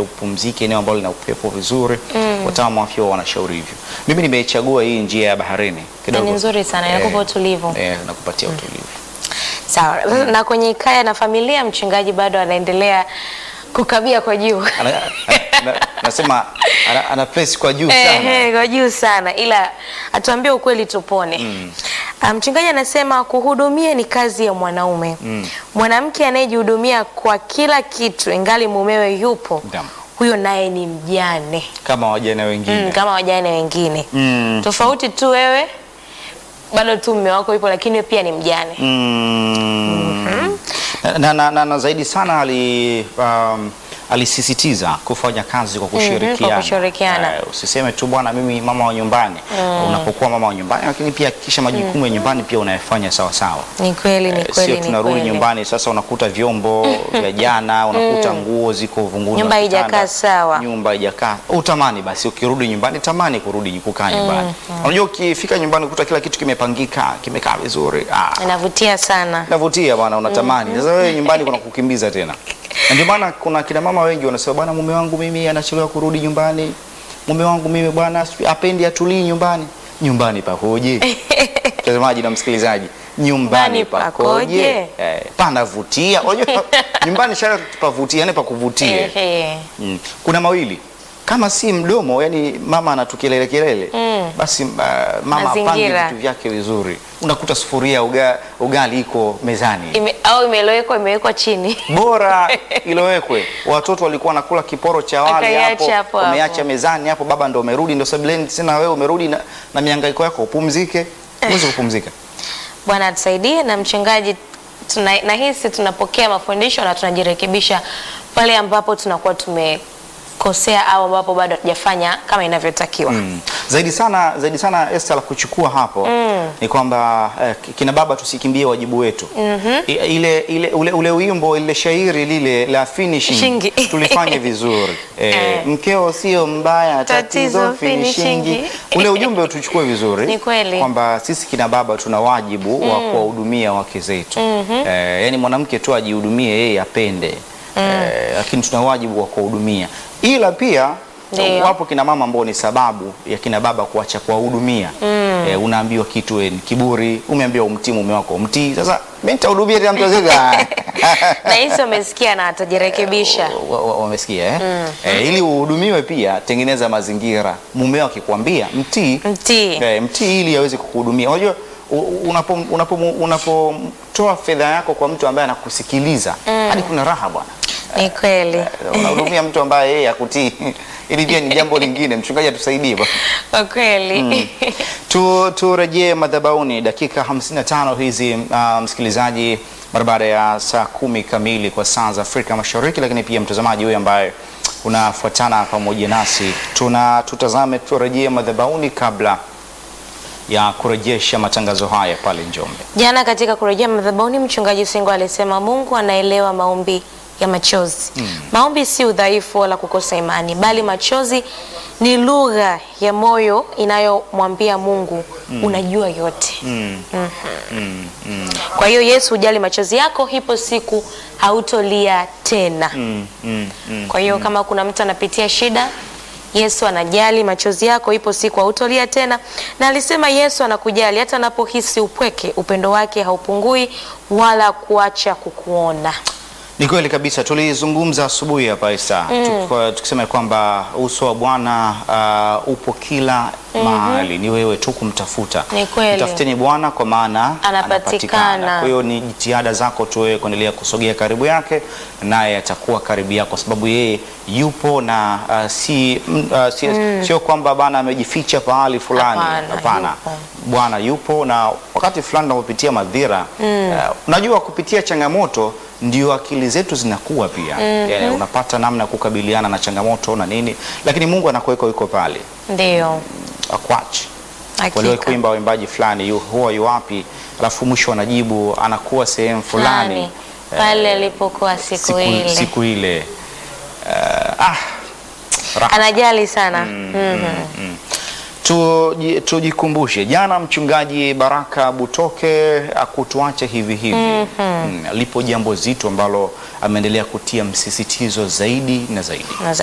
upumzike eneo ambalo lina upepo vizuri. Wataalamu wa afya wanashauri hivyo. Mimi nimechagua hii njia ya baharini Na kidogo. ni nzuri sana, Eh, inakupa utulivu. Eh, nakupatia utulivu. Sawa. Na kwenye kaya na familia, mchungaji bado anaendelea kukabia kwa juu Ana, na, nasema ana, ana press kwa juu sana. Ehe, kwa juu sana, ila atuambie ukweli tupone. Ah, Mchungaji anasema kuhudumia ni kazi ya mwanaume. Mwanamke anayejihudumia kwa kila kitu ingali mumewe yupo, Naam. huyo naye ni mjane Kama wajane wengine. mm, kama wajane wengine Mm. tofauti tu wewe bado tu mume wako yupo, lakini wewe pia ni mjane. Mm. na, na, na, na zaidi sana ali, um, alisisitiza kufanya kazi kwa kushirikiana. kwa kushirikiana. Eh, usiseme tu bwana, mimi mama wa nyumbani. Unapokuwa mama wa nyumbani, lakini pia hakikisha majukumu ya nyumbani pia unayafanya sawa sawa. Ni kweli, ni Eh, kweli, Sio ni tunarudi kweli. nyumbani sasa unakuta vyombo vya jana, unakuta nguo ziko vunguni, Nyumba wa kitanda, haijakaa sawa. nyumba haijakaa. Utamani basi ukirudi nyumbani, tamani kurudi kukaa nyumbani. Unajua ukifika nyumbani ukuta kila kitu kimepangika, kimekaa vizuri. Ah, Inavutia sana. navutia bwana, unatamani sasa. Wewe nyumbani kuna kukimbiza tena, na ndio maana kuna kina mama wengi wanasema bwana, mume wangu mimi anachelewa kurudi nyumbani, mume wangu mimi bwana sijui apendi atulii nyumbani. Nyumbani pakoje? Mtazamaji na msikilizaji, nyumbani Nyumbani pakoje? pakoje? Eh, panavutia. Unajua nyumbani shara pavutia, yani pakuvutie. Ehe. Mm. Kuna mawili kama si mdomo, yani mama anatukelele kelele basi uh, mama apange Mazingira. vitu vyake vizuri, unakuta sufuria uga, ugali iko mezani Ime, au imelowekwa imewekwa chini bora ilowekwe. Watoto walikuwa wanakula kiporo cha wali Akaiacha hapo, hapo wameacha hapo. mezani hapo, baba ndo umerudi, ndo sebuleni tena, wewe umerudi na, na mihangaiko yako, upumzike. Huwezi kupumzika. Bwana atusaidie na mchungaji tuna, nahisi tunapokea mafundisho na tunajirekebisha pale ambapo tunakuwa tumekosea au ambapo bado hatujafanya kama inavyotakiwa. Mm. Zaidi sana zaidi sana Esther, la kuchukua hapo ni kwamba eh, kina baba tusikimbie wajibu wetu. I- ile, ile ule, ule wimbo ile shairi lile la finishing Shingi. tulifanye vizuri eh, Eh. mkeo sio mbaya, Tatizo tatizo finishing. finishing. Ule ujumbe tuchukue vizuri Ni kweli. kwamba sisi kina baba tuna wajibu wa kuwahudumia wake zetu eh, yani mwanamke tu ajihudumie yeye apende eh, lakini tuna wajibu wa kuwahudumia, ila pia Ndio. wapo kina mama ambao ni sababu ya kina baba kuacha kuwahudumia. Eh, unaambiwa kitu we, ni kiburi, umeambiwa umtii mume wako umtii. Sasa mimi nitahudumia tena mtu azeka. Nahisi wamesikia na atajirekebisha. Wa- wa- Wamesikia eh? Eh, ili uhudumiwe pia tengeneza mazingira. Mumeo akikwambia mtii, Mtii. eh, mtii ili aweze kukuhudumia. Unajua u- unapo unapo unapotoa fedha yako kwa mtu ambaye anakusikiliza hadi kuna raha bwana. Ni kweli. Unahudumia mtu ambaye yeye akutii. Ili pia ni jambo lingine. Mchungaji atusaidie bwana. Kwa kweli. Tu turejee madhabahuni dakika 55 hizi, uh, msikilizaji, mara baada ya saa kumi kamili kwa saa za Afrika Mashariki, lakini pia mtazamaji huyu ambaye unafuatana pamoja nasi, tuna tutazame turejee madhabahuni kabla ya kurejesha matangazo haya pale Njombe. Jana katika kurejea madhabahuni, mchungaji Singo alisema Mungu anaelewa maombi ya machozi. Maombi si udhaifu wala kukosa imani, bali machozi ni lugha ya moyo inayomwambia Mungu unajua yote. Mm. Mm. Mm. Kwa hiyo Yesu hujali machozi yako, hipo siku hautolia tena. Mm. Mm. Mm. Kwa hiyo kama kuna mtu anapitia shida, Yesu anajali machozi yako, ipo siku hautolia tena. Na alisema Yesu anakujali hata anapohisi upweke, upendo wake haupungui wala kuacha kukuona. Ni kweli kabisa, tulizungumza asubuhi hapa Isa Tuko- tukisema kwamba uso wa Bwana uh, upo kila mahali, ni wewe tu kumtafuta. Ni kweli. Mtafuteni Bwana kwa maana Anapatikana. Kwa hiyo ni jitihada zako tu wewe kuendelea kusogea karibu yake, naye atakuwa karibu yako, kwa sababu yeye yupo na uh, si, mm, uh, si, sio kwamba Bwana amejificha pahali fulani. Hapana, Hapana, yupo. Bwana yupo na wakati fulani tunapopitia madhira uh, unajua kupitia changamoto ndio akili zetu zinakuwa pia yani, unapata namna ya kukabiliana na changamoto na nini, lakini Mungu anakuweka yuko pale Ndiyo, akwachi waliwahi hakika. kuimba waimbaji fulani yu, huwa yu wapi, alafu mwisho anajibu anakuwa sehemu fulani Fulani, pale alipokuwa siku, siku, ile siku ile uh, ah, raha. anajali sana Mhm. Tuji- Tujikumbushe jana mchungaji Baraka Butoke akutuache hivi hivi. Mm, lipo jambo zito ambalo ameendelea kutia msisitizo zaidi na zaidi. Na